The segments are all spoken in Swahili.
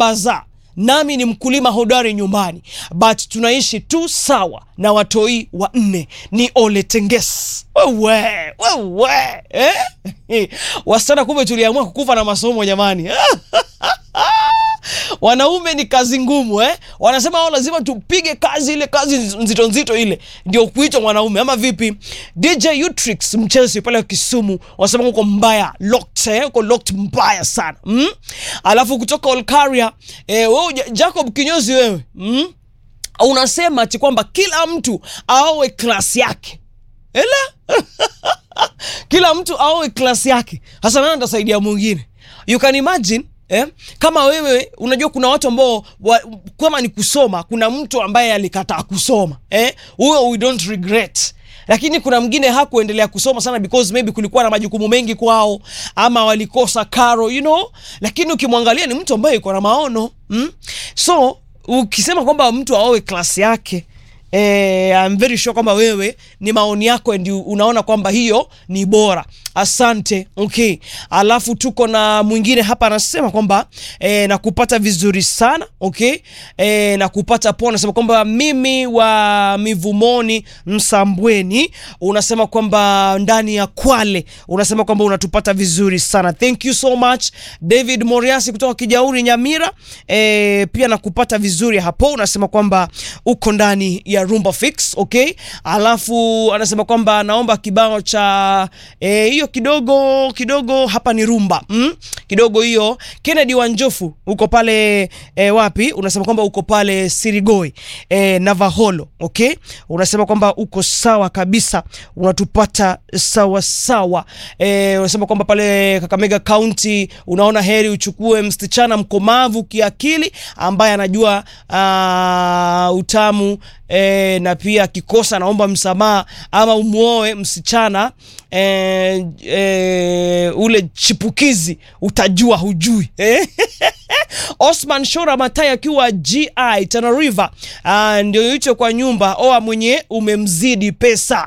baza nami ni mkulima hodari nyumbani but tunaishi tu sawa na watoi wa nne ni ole tenges wewe wewe eh? wasichana kumbe tuliamua kukufa na masomo jamani wanaume ni kazi ngumu eh? wanasema wao lazima tupige kazi ile kazi nzito nzito ile ndio kuitwa mwanaume ama vipi dj utrix mchezi pale wa kisumu wanasema uko mbaya locked, eh? uko locked mbaya sana mm? alafu kutoka olkaria eh, wewe Ja- jacob kinyozi wewe mm? unasema ati kwamba kila mtu aowe klasi yake ela kila mtu aowe klasi yake hasa nani atasaidia mwingine you can imagine Eh? kama wewe unajua kuna watu ambao wa, kama ni kusoma kuna mtu ambaye alikataa kusoma eh? huyo we don't regret lakini kuna mwingine hakuendelea kusoma sana because maybe kulikuwa na majukumu mengi kwao ama walikosa karo you know lakini ukimwangalia ni mtu ambaye iko na maono mm? so ukisema kwamba mtu aowe klasi yake Eh, I'm very sure kwamba wewe ni maoni yako and you- unaona kwamba hiyo ni bora asante okay alafu tuko na mwingine hapa anasema kwamba eh, nakupata vizuri sana okay eh, nakupata poa anasema kwamba mimi wa mivumoni msambweni unasema kwamba ndani ya kwale unasema kwamba unatupata vizuri sana thank you so much david moriasi kutoka kijauri nyamira eh, pia nakupata vizuri hapo unasema kwamba uko ndani ya rumba fix okay alafu anasema kwamba naomba kibao cha eh, hiyo kidogo kidogo hapa ni rumba mm? kidogo hiyo kennedy wanjofu uko pale eh, wapi unasema kwamba uko pale sirigoi eh, navaholo okay unasema kwamba uko sawa kabisa unatupata sawa sawa eh, unasema kwamba pale kakamega county unaona heri uchukue msichana mkomavu kiakili ambaye anajua uh, utamu e, na pia akikosa naomba msamaha ama umwoe msichana e, e, ule chipukizi utajua hujui eh? Osman Shora Matai akiwa GI Tana River ah, ndio hicho kwa nyumba oa mwenye umemzidi pesa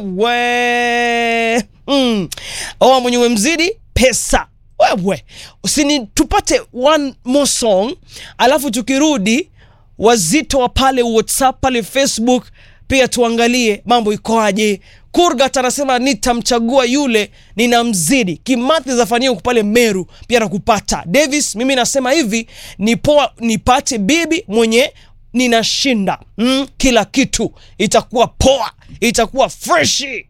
wewe mm. oa mwenye umemzidi pesa wewe usini tupate one more song alafu tukirudi wazito wa pale whatsapp pale facebook pia tuangalie mambo ikoaje kurgat anasema nitamchagua yule ninamzidi kimathi zafanyia huku pale meru pia nakupata davis mimi nasema hivi nipoa nipate bibi mwenye ninashinda mm, kila kitu itakuwa poa itakuwa freshi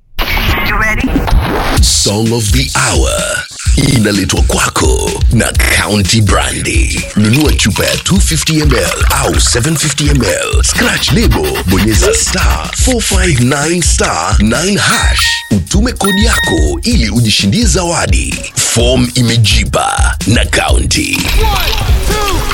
Song of the Hour inaletwa kwako na County Brandy. Nunua chupa ya 250 ml au 750 ml, scratch lebo, bonyeza star 459 star 9 hash, utume kodi yako ili ujishindie zawadi. Form imejipa na County.